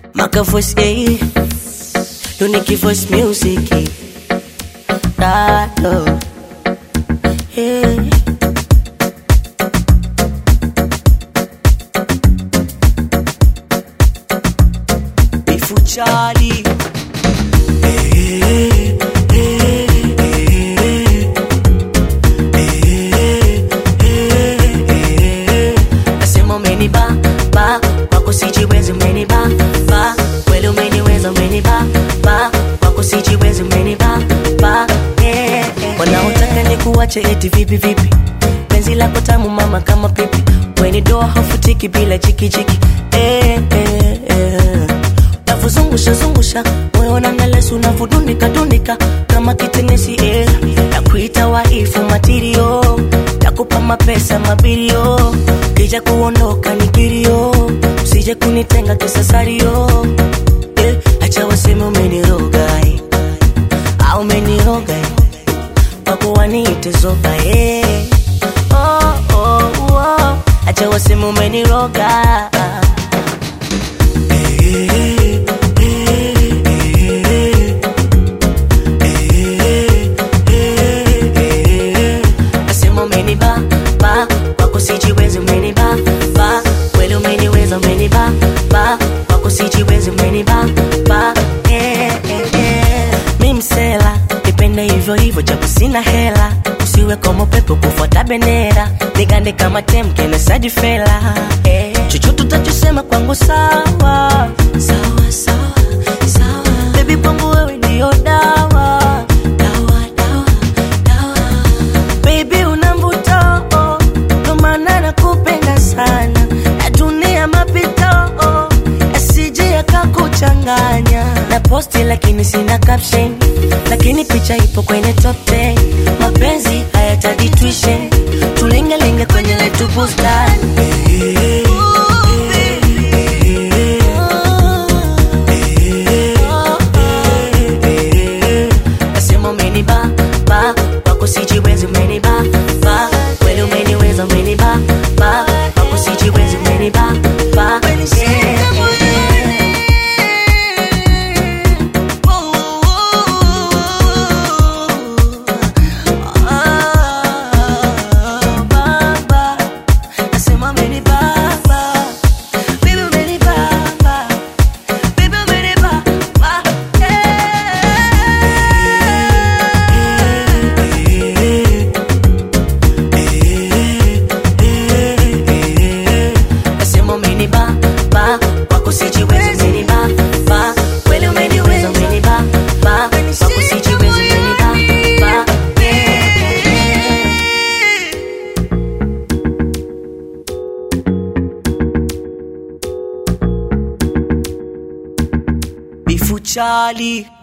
Maka voice, eh. Unique voice music. eh. Ah, oh. Hey. Bifu Charlie. Nasema umeniba ba wako sijiwezi umeniba ba kweli umeniweza umeniba ba wako sijiwezi umeniba ba yeah, yeah. Wanaotaka ni kuwache eti vipi vipi penzi lako tamu mama kama pipi weni doa hafutiki bila jikijiki eh, eh, eh. Navozungusha zungusha moyo na nalesu unavudunika dunika kama kitenesi eh. Nakuita waifu matirio takupa mapesa mabilio kija kuondoka ni kilio usije kunitenga kisasario eh. Acha waseme umeniroga eh. au umeniroga eh. wako waniite zoba eh. oh, oh, oh. Acha waseme umeniroga Nasema umeniba ba wako sijiwezi umeniba ba kweli umeniweza umeniba ba wako sijiwezi umeniba ba eh, eh, eh. Mi msela nipende hivyo hivyo japo sina hela usiwe kama pepo kufuata bendera nigande kama temke na saji fela eh. chochote utachosema kwangu sawa sawa sawa sawa baby kwangu wewe ndio dawa dawa dawa dawa Baby una mvuto oh, ndo maana nakupenda sana na dunia mapito oh, asije yakakuchanganya na posti lakini sina caption lakini picha ipo kwenye top 10 mapenzi hayatadi tuition tulingelinge kwenye letu bustani Nasema umeniba ba wako sijiwezi umeniba ba kweli umeniweza umeniba ba wako sijiwezi umeniba ba yeah, yeah. Ah, baba. Nasema umenibamba. Baby, umenibamba. Baby, umenibamba. Nasema umeniba ba wako sijiwezi umeniba ba kweli umeniweza umeniba ba wako sijiwezi umeniba ba yeah. Bifu Charlie